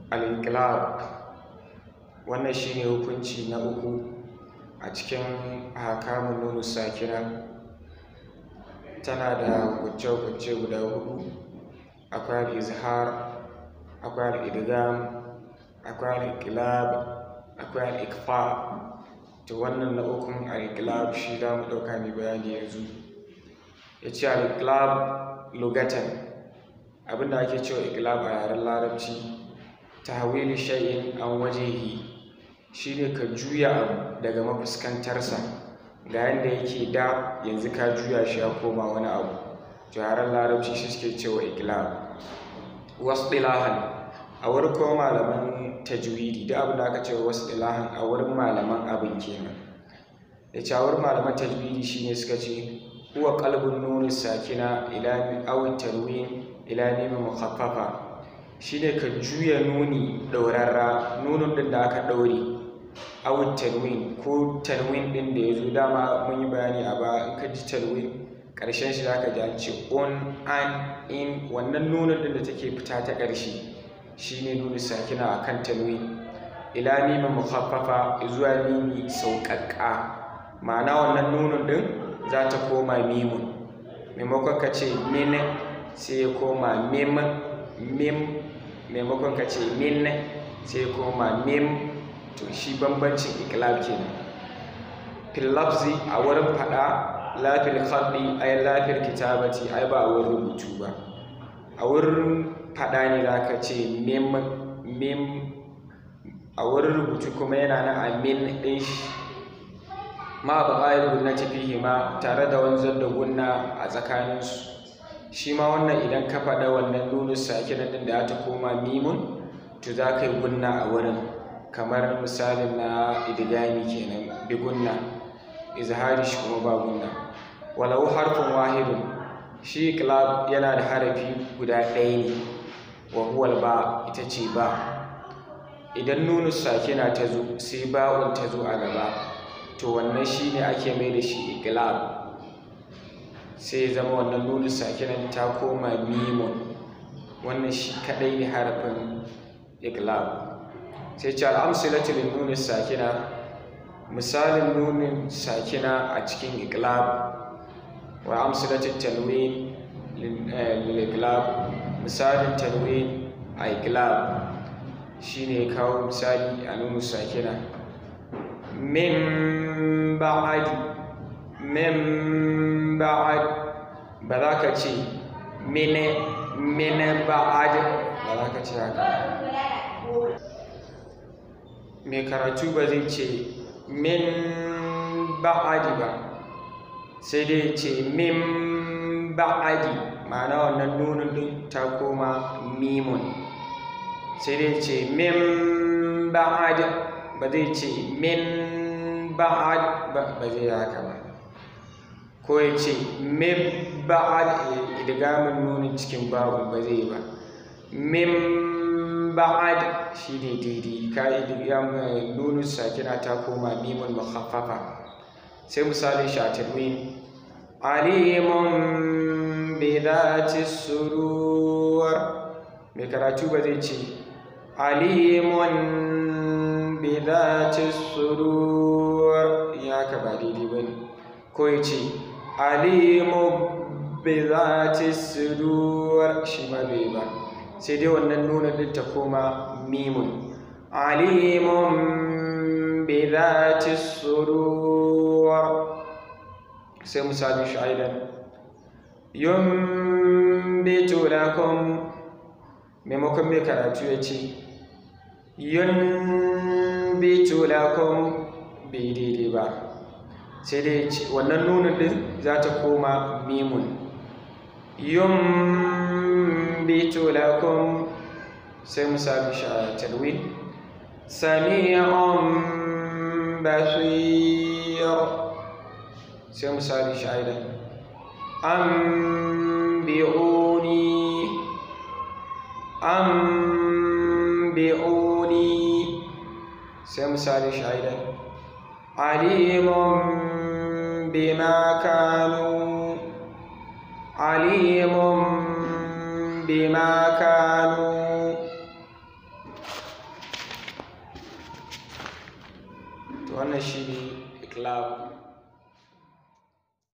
al-inqilab wannan shine hukunci na uku a cikin hakamun nunu sakina tana da hukunce-hukunce guda hudu akwai al-izhar akwai al-idgham akwai al-inqilab akwai al-ikfa to wannan na ukun al-inqilab shi za mu ɗauka mai bayani yanzu ya ce al-inqilab lugatan abinda ake cewa inqilab a yaren larabci tahwili shay'in an wajehi shine ka juya abu daga mafuskantarsa ga yadda yake da yanzu ka juya shi ya koma wani abu to yaren larabci shi suke cewa inqilab wasu a wurin kuma malaman tajwidi da abin da aka ce wasu ilahan a wurin malaman abin kenan da ce a wurin malaman tajwidi shine suka ce huwa qalbun nuni sakina ila aw tarwin ila mim mukhaffafa shine ka juya nuni daurarra nunun din da aka daure aw tarwin ko tanwin din da yazo dama mun yi bayani a ba in ka ji tarwin karshen shi zaka ji an ce on an in wannan nunun din da take fita ta karshe shine nuni sakina akan tanwin ila mim mukhaffafa zuwa mimi sauƙaƙƙa ma'ana wannan nunun din za ta koma mimun maimakon ka ce min sai ya koma mim mim maimakon ka ce min sai ya koma mim to shi bambancin iklab kenan fil lafzi a wurin fada lafil khalqi ay lafil kitabati ai ba a wurin rubutu ba a wurin fada ne za ka ce mim mim a wurin rubutu kuma yana nan a min ɗin shi ma ba ƙa'ir gunnati fihi ma tare da wanzar da gunna a tsakaninsu shi ma wannan idan ka faɗa wannan nunu sakinan ɗin da ta koma mimun to za ka yi gunna a wurin kamar misalin na idigami kenan bi gunna izhari shi kuma ba gunna walau harfin wahidun shi iklab yana da harafi guda ɗaya ne wa huwal ba ita ce ba idan nunu sakina ta zo sai ba'un ta zo a gaba to wannan shi ne ake mai da shi iklab sai ya zama wannan nunu sakinan ta koma mimun wannan shi kadai ne harafin iklab sai ce al'amsilatu lin nuni sakina misalin nunin sakina a cikin iklab wa amsilatu tanwin lil iklab misalin tanwin a iklab shine kawo misali a nunu sakina min ba'ad min ba'ad ba za ka ce mine mine ba'ad ba za ka ce haka mai karatu ba zai ce min ba'adi ba sai dai ce min ba'adi ma'ana wannan nunin din ta koma mimun sai dai ce min ba'ad ba zai ce min ba'ad ba zai haka ba ko ya ce min ba'ad idgamin nunin cikin babu ba zai ba min ba'ad shi ne daidai ka idgamin nunin sakina ta koma mimun mukhaffafa sai misalin shatirwin alimun bi dhati sudur mai karatu ba zai ce alimun bi dhati sudur ya ka ba daidai ba ne ko ya ce alimu bi dhati sudur shi ma bai ba sai dai wannan nuna din ta koma mimun alimun bi dhati sudur sai misali sha'idan yumbitu lakum maimakon mai karatu ya ce yunbitu lakum bai daidai ba sai dai ce wannan nunin din za ta koma mimun yumbitu lakum sai misali talwin sami'un basir sai misali sha'idan anbi'uni anbi'uni sai misali shahidan alimun bima kanu alimun bima kanu wannan shi ne iklab